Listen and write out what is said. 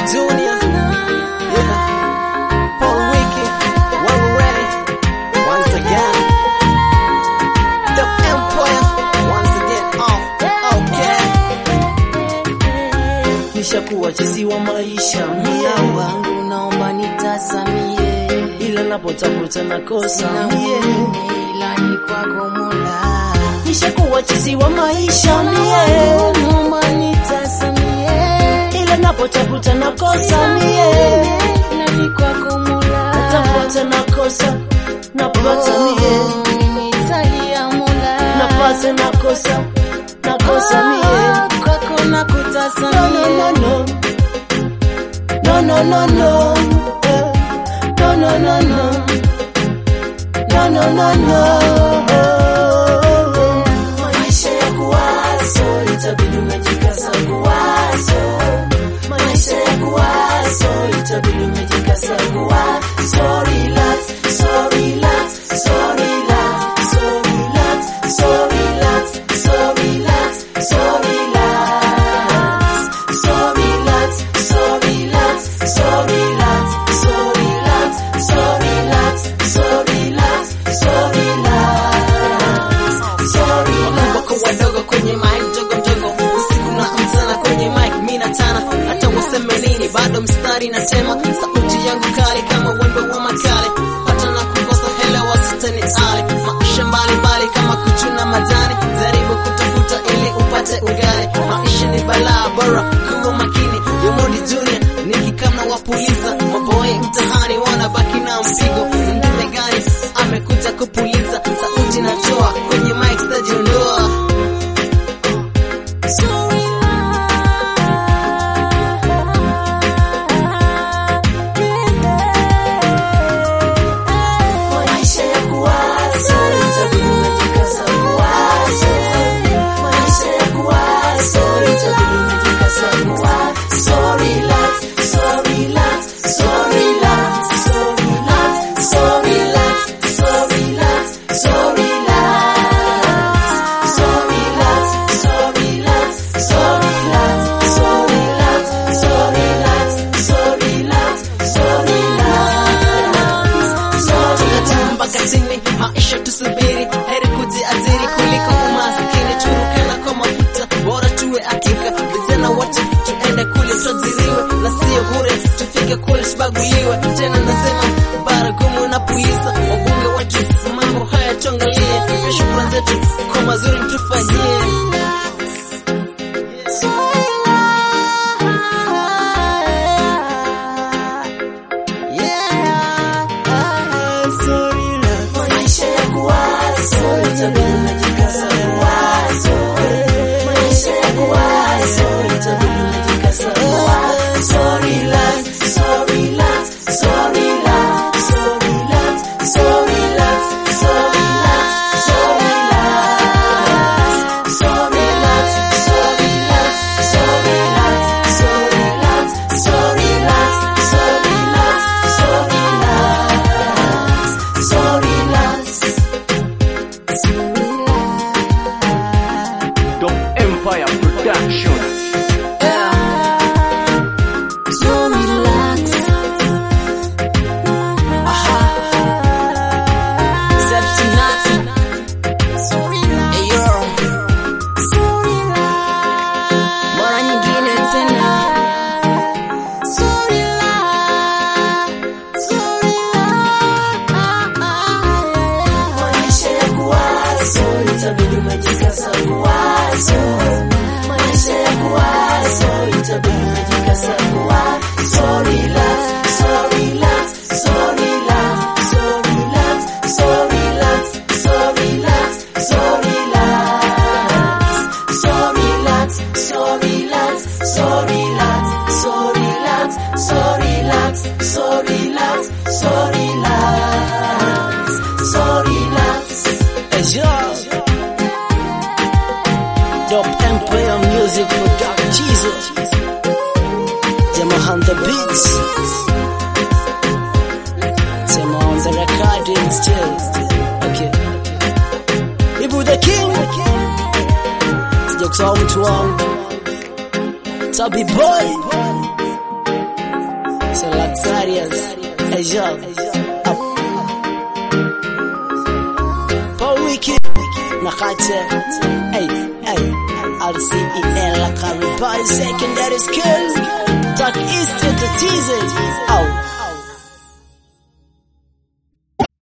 Junior. Yeah. Paul Wiki. Well ready. Once again. The Empire. Once again. Oh, okay. Nishakuwa chizi wa maisha mie Mola wangu naomba nitasamie, ila napotafuta nakosa sina mie mwingine ila ni kwako Mola. nishakuwa chizi wa maisha mie Naomba nitasamie, ila napotafuta nakosa mie ila ni kwako Mola. tafuta nakosa napata mie Oh, mimi nitalia Mola. napata nakosa nakosa mie Ah, kwako no, no, nakutasamie. no, no. No, no, no, no. Eh. No, no, no, no. No, no, no, no. Maisha ya kuwaso, itabidi umejikaza kuwaso. Maisha ya kuwaso, itabidi umejikaza kuwaso. Relax, so relax, so relax, so relax, so relax, so relax, so relax. So relax, so relax, so relax, so relax, so relax, so relax, so relax, so relax. wako wadogo kwenye mic mdogo mdogo usiku na mchana kwenye mic mi natana hata useme nini bado mstari natema sauti yangu kali kama wembe wa makale hata na kukosa hela wasitani ale maisha mbalimbali kama kuchuna majani jaribu kutafuta ili upate ugali maisha ni balaa bora kuwa makini yomodi junior nikikamna wapuliza maboi mtahani wanabaki na mpigo mdume gani amekuja kupuliza sauti natoa kwenye mic stajiondoa Maisha ya kuwaso, itabidi umejikaza kuwaso. Maisha ya kuwaso, itabidi umejikaza kuwaso. So relax, so relax, so relax, so relax, so relax, so relax, so relax. So relax, so relax, so relax, so relax, so relax, so relax, so relax. So tunatamba mpaka chini maisha tusubiri heri kujiajiri kuliko umasikini turukana kwa mafuta bora tuwe hakika vijana wote tuende kule tuajiriwe na sio bure tufike kule tubaguliwe tena nasema baragumu na puliza wabunge wetu mambo haya tuangalie pia shukrani zetu kwa mazuri mtufanyie Maisha ya kuwaso, itabidi umejikaza kuwaso. Maisha ya kuwaso, itabidi umejikaza kuwaso. So relax, so relax, so relax, so relax, so relax, so relax, so relax. So relax, so relax, so relax, so relax, so relax, so relax, so relax. So relax. Dom Empire Production. So relax. Sepsi Nati. Hey, yo. Mara nyingine tena. So Maisha ya kuwaso, itabidi umejikaza kuwaso. Maisha ya kuwaso, itabidi umejikaza kuwaso. So relax, so relax, so relax, so relax, so relax, so relax, so relax. So relax, so relax, so relax, so relax, so relax, so relax, so relax, so relax. Yo. Dope Empire Music Production. Jama on the beats. Jama on the recording still. Okay. Ibu the king. Sija kusahau mtu wangu. Tabi boy. So luxurious. Hey yo. Up. Paul Wiki. Nakache. Hey, hey. RCEL Lakari Boy Secondary School. Talk East to tease it. Out.